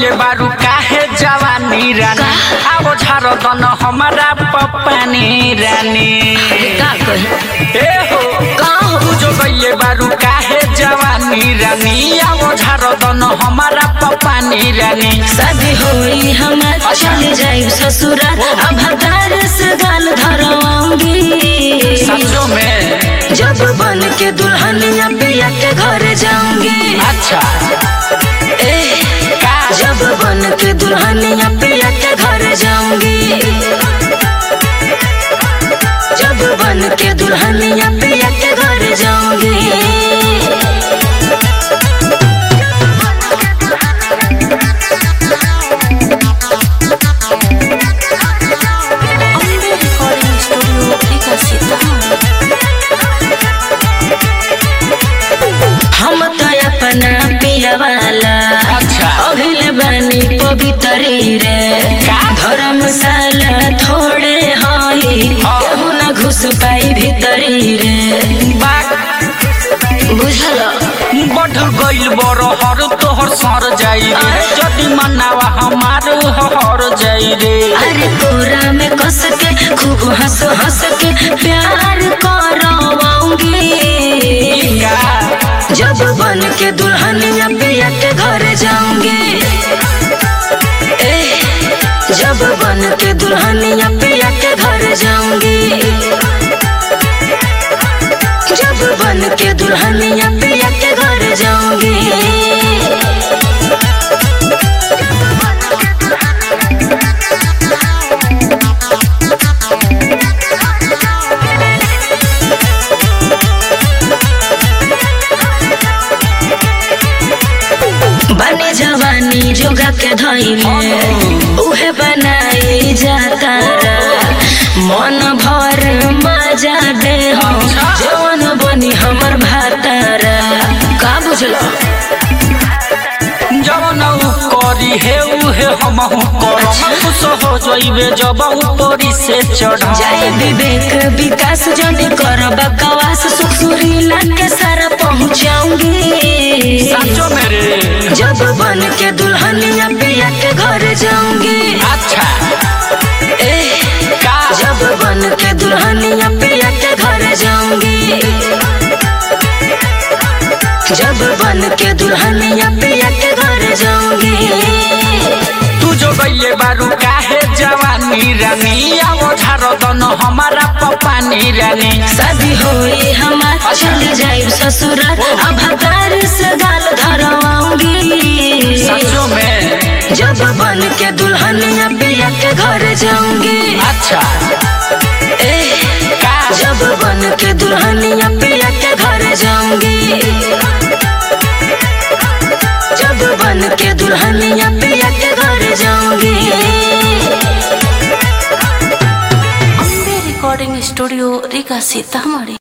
गइले बारू काहे जवानी रानी आओ झारो दन हमारा पपानी रानी का कही ए हो का हो तू जो गइले बारू काहे जवानी रानी आओ झारो दन हमारा पपानी रानी शादी होई हमार चले जाई ससुरा अब हतार से गाल धरवाऊंगी सचो में जब बन के दुल्हनिया पिया के घर जाऊंगी अच्छा ए का जब बन के दुल्हनिया पिया के घर जाऊंगी जब बन के दुल्हनिया पिया के घर जाऊंगी हम तो अपना पिया वाला अच्छा अभिल बनी पवित्री रे का? धर्मशाला थोड़े हई हाँ। केहू ना घुस पाई भीतरी रे बात बुझल बढ़ गइल बड़ हर तोहर सर जाई रे जदि मनावा हमार हर जाई रे अरे कोरा में कस के खूब हंस हंस के प्यार करवाऊंगी का जब बन के दुल्हनिया पिया के घर जाऊंगी ए, जब बन के दुल्हनिया पिया के घर जाऊंगी जब बन के दुल्हनिया पिया के घर जाऊंगी बने जवानी जोगा के धइले उहे बनाई जाता मन भर मजा दे हम जवन बनी हमर भातारा का बुझलो जवन उ करी हे उहे हमहु करम खुश हो जइबे जब ऊपरी से चढ़ जय विवेक विकास जनी कर बकवास सुख सुरीला के सारा पहुंचाऊंगी साचो मेरे जब बन के दुल्हनिया पिया के घर जाऊंगी अच्छा ए, का जब बन के दुल्हनिया पिया के घर जाऊंगी जब बन के दुल्हनिया पिया के घर जाऊंगी तू जो गइले बारू काहे जवानी रानी आओ झारो दन हमारा पपानी रानी शादी होई हमार चली जाई ससुरा अब हतार से गाल धरवाऊंगी सचो में जब बन के दुल्हनिया पिया के घर जाऊंगी अच्छा ए, का जब बन के दुल्हनिया पिया के घर जाऊंगी जब बन के दुल्हनिया पिया के घर जाऊंगी अम्बे रिकॉर्डिंग स्टूडियो रीगा सीतामढ़ी